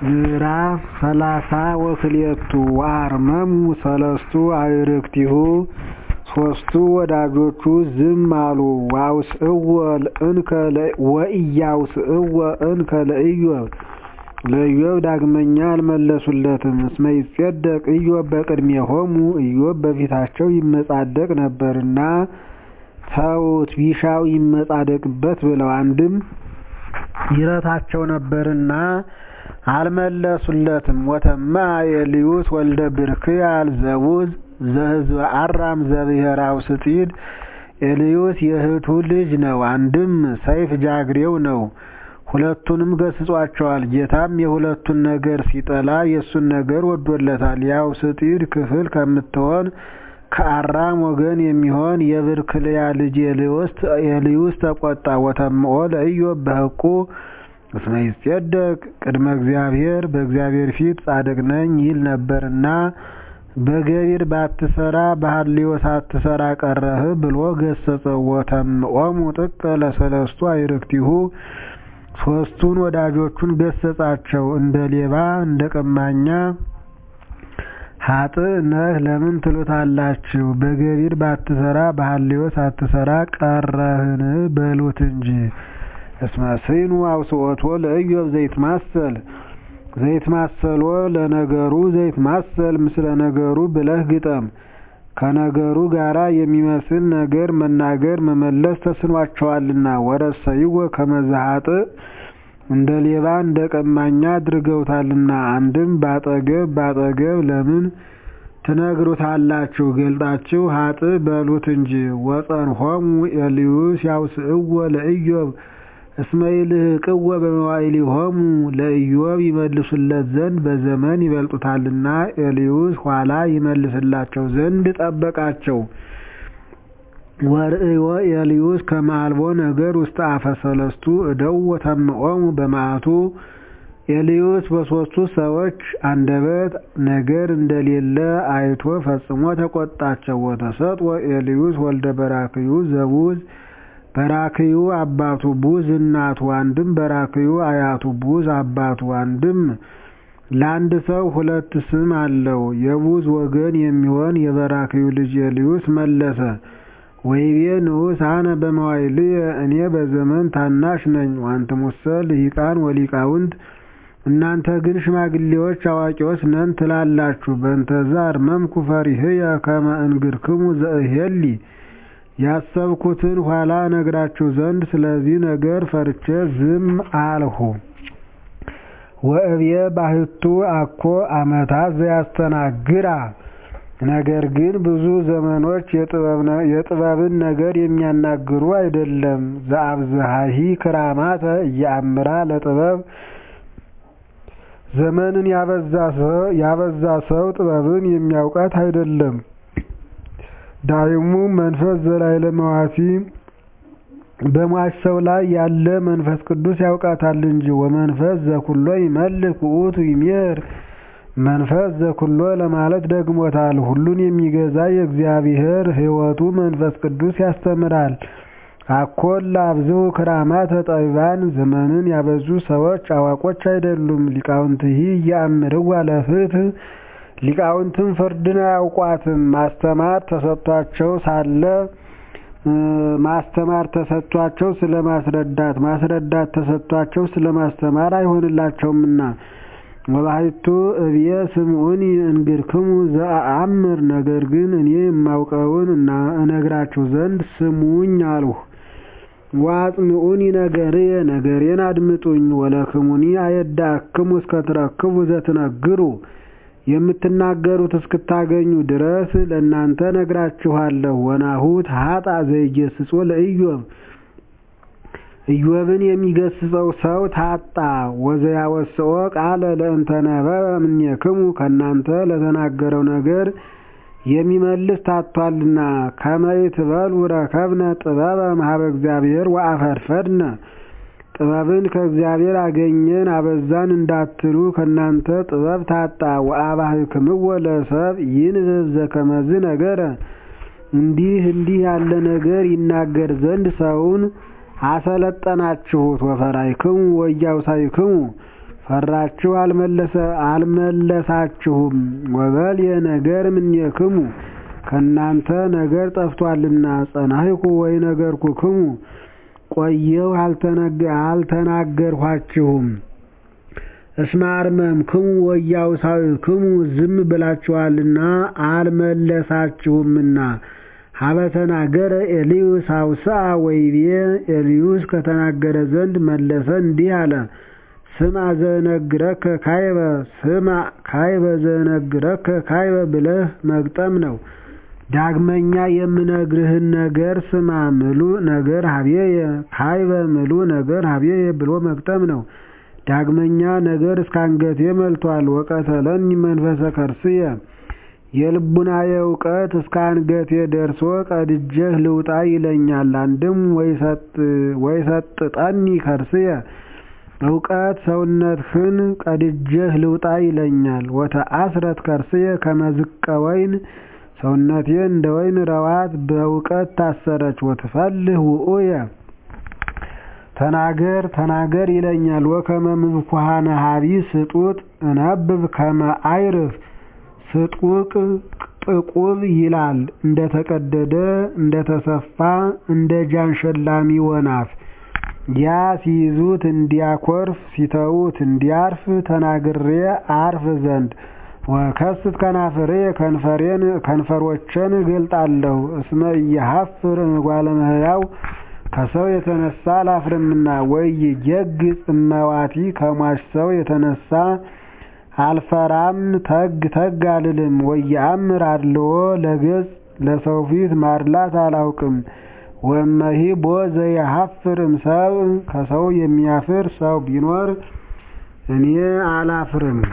ምዕራፍ ሰላሳ ወክልኤቱ ወአርመሙ ሰለስቱ አዕርክቲሁ ሦስቱ ወዳጆቹ ዝም አሉ ወኢያውስእዎ እንከ ለኢዮብ ለኢዮብ ዳግመኛ አልመለሱለትም እስመ ይጼደቅ ኢዮብ በቅድሜሆሙ ኢዮብ በፊታቸው ይመጻደቅ ነበርና ተዉት ቢሻው ይመጻደቅበት ብለው አንድም ይረታቸው ነበርና አልመለሱለትም ወተማ ኤልዩስ ወልደ ብርክያል ዘቡዝ ዘሕዝበ አራም ዘብሔረ አውስጢድ ኤልዩስ የእህቱ ልጅ ነው አንድም ሰይፍ ጃግሬው ነው ሁለቱንም ገስጿቸዋል ጌታም የሁለቱን ነገር ሲጠላ የእሱን ነገር ወዶለታል የአውስጢድ ክፍል ከምትሆን ከአራም ወገን የሚሆን የብርክልያ ልጅ ኤልዩስ ተቆጣ ወተምኦ ለኢዮብ በሕቁ እስመ ይጼደቅ ቅድመ እግዚአብሔር በእግዚአብሔር ፊት ጻድቅ ነኝ ይል ነበርና በገቢር ባትሰራ በሐልዮ ሳትሰራ ቀረህ ብሎ ገሰጸው ወተምኦሙ ጥቀ ለሰለስቱ አዕርክቲሁ ሦስቱን ወዳጆቹን ገሰጻቸው እንደ ሌባ እንደ ቀማኛ ሀጥእ ነህ ለምን ትሉታላችሁ በገቢር ባትሰራ በሐልዮ ሳትሰራ ቀረህን በሉት እንጂ እስመ ስኑ አውስኦቶ ለኢዮብ ዘይትማሰል ዘይትማሰሎ ለነገሩ ዘይትማሰል ምስለ ነገሩ ብለህ ግጠም ከነገሩ ጋራ የሚመስል ነገር መናገር መመለስ ተስኗቸዋልና ወረሰይወ ከመ ዘሀጥእ እንደ ሌባ እንደ ቀማኛ አድርገውታልና አንድም ባጠገብ ባጠገብ ለምን ትነግሩታላችሁ ገልጣችሁ ሀጥእ በሉት እንጂ ወጸንሆሙ ኤልዩስ ያውስእዎ ለኢዮብ እስመ ይልህቅዎ በመዋዕሊሆሙ ለኢዮብ ይመልሱለት ዘንድ በዘመን ይበልጡታልና ኤልዩስ ኋላ ይመልስላቸው ዘንድ ጠበቃቸው ወርእዮ ኤልዩስ ከመ አልቦ ነገር ውስተ አፈ ሰለስቱ እደው ወተምኦሙ በመዓቱ ኤልዩስ በሦስቱ ሰዎች አንደበት ነገር እንደሌለ አይቶ ፈጽሞ ተቆጣቸው ወተሰጥወ ኤልዩስ ወልደ በራክዩ ዘቡዝ በራክዩ አባቱ ቡዝ እናቱ አንድም በራክዩ አያቱ ቡዝ አባቱ አንድም ለአንድ ሰው ሁለት ስም አለው የቡዝ ወገን የሚሆን የበራክዩ ልጅ ኤልዩስ መለሰ ወይቤ ንዑስ አነ በመዋዕልየ እኔ በዘመን ታናሽ ነኝ ወአንትሙሰ ልሂቃን ወሊቃውንት እናንተ ግን ሽማግሌዎች አዋቂዎች ነን ትላላችሁ በእንተዛ አርመምኩ ፈሪህየ ከመ እንግርክሙ ዘእሄሊ ያሰብኩትን ኋላ ነግራችሁ ዘንድ ስለዚህ ነገር ፈርቼ ዝም አልሁ ወእብየ ባህቱ አኮ አመታት ዘያስተናግራ ነገር ግን ብዙ ዘመኖች የጥበብን ነገር የሚያናግሩ አይደለም ዘአብዝሃሂ ክራማተ እያአምራ ለጥበብ ዘመንን ያበዛ ሰው ጥበብን የሚያውቃት አይደለም ዳይሙ መንፈስ ዘላይለ መዋቲ በሟች ሰው ላይ ያለ መንፈስ ቅዱስ ያውቃታል እንጂ ወመንፈስ ዘኩሎ ይመልክ ውእቱ ይሜር መንፈስ ዘኩሎ ለማለት ደግሞታል ሁሉን የሚገዛ የእግዚአብሔር ሕይወቱ መንፈስ ቅዱስ ያስተምራል አኮላ አብዝሁ ክራማተ ጠቢባን ዘመንን ያበዙ ሰዎች አዋቆች አይደሉም ሊቃውንትሂ እያአምርዋ ለፍትህ ሊቃውንትም ፍርድን አያውቋትም ማስተማር ተሰጥቷቸው ሳለ ማስተማር ተሰጥቷቸው ስለማስረዳት ማስረዳት ተሰጥቷቸው ስለማስተማር አይሆንላቸውምና ወባሕቱ እብየ ስምዑኒ እንግርክሙ ዘአአምር ነገር ግን እኔ የማውቀውን እነግራችሁ ዘንድ ስሙኝ አልሁ ወአጽምዑኒ ነገርየ ነገሬን አድምጡኝ ወለክሙኒ አየዳክሙ እስከትረክቡ ዘትነግሩ የምትናገሩት እስክታገኙ ድረስ ለእናንተ ነግራችኋለሁ ወናሁ ተሃጣ ዘይገስጾ ለኢዮብ ኢዮብን የሚገስጸው ሰው ታጣ ወዘያወስኦ ቃለ ለእንተነበበ እምኔክሙ ከእናንተ ለተናገረው ነገር የሚመልስ ታቷልና ከመ ይትበሉ ረከብነ ጥበበ እምኀበ እግዚአብሔር ወአፈድፈድነ ጥበብን ከእግዚአብሔር አገኘን አበዛን እንዳትሉ ከእናንተ ጥበብ ታጣ ወአባህክምዎ ለሰብ ይንብብ ዘከመዝ ነገረ እንዲህ እንዲህ ያለ ነገር ይናገር ዘንድ ሰውን አሰለጠናችሁት ወፈራይክሙ ወያውሳይክሙ ፈራችሁ አልመለሳችሁም። ወበልየ ነገር እምኔክሙ ከእናንተ ነገር ጠፍቷልና ጸናሕኩ ወኢነገርኩክሙ ቆየሁ አልተናገርኋችሁም። እስመ አርመምክሙ ወኢያውሳዊክሙ ዝም ብላችኋልና አልመለሳችሁምና። ሀበ ተናገረ ኤልዩስ አውስአ ወይቤ ኤልዩስ ከተናገረ ዘንድ መለሰ እንዲህ አለ። ስማ ዘነግረከ ካይበ ስማ ካይበ ዘነግረከ ካይበ ብለህ መግጠም ነው። ዳግመኛ የምነግርህን ነገር ስማ ምሉ ነገር ሀቤየ ካይበ ምሉ ነገር ሀቤየ ብሎ መግጠም ነው። ዳግመኛ ነገር እስከ አንገቴ መልቷል። ወቀተለኒ መንፈሰ ከርስየ የልቡናዬ እውቀት እስከ አንገቴ ደርሶ ቀድጀህ ልውጣ ይለኛል። አንድም ወይሰጥጠኒ ከርስየ እውቀት ሰውነትህን ቀድጀህ ልውጣ ይለኛል። ወተአስረት ከርስየ ከመዝቀ ወይን ሰውነቴ እንደ ወይን ረዋት በእውቀት ታሰረች። ወትፈልህ ውእየ ተናገር ተናገር ይለኛል። ወከመ ምብኩሃነ ሀቢ ስጡጥ እነብብ ከመ አይርፍ ስጡቅ ጥቁብ ይላል እንደተቀደደ እንደተሰፋ እንደ ጃን ሸላሚ ወናፍ ያ ሲይዙት እንዲያኮርፍ ሲተዉት እንዲያርፍ ተናግሬ አርፍ ዘንድ ወከስት ከናፍሬ ከንፈሬን ከንፈሮቼን እገልጣለሁ። እስመ ኢየሐፍር እምጓለ እመሕያው ከሰው የተነሳ አላፍርምና። ወኢይጌግጽ እመዋቲ ከሟች ሰው የተነሳ አልፈራም ተግ ተግ አልልም። ወኢየአምር አድልዎ ለገጽ ለሰው ፊት ማድላት አላውቅም። ወእመሂ ቦ ዘየሐፍር እምሰብእ ከሰው የሚያፍር ሰው ቢኖር እኔ አላፍርም።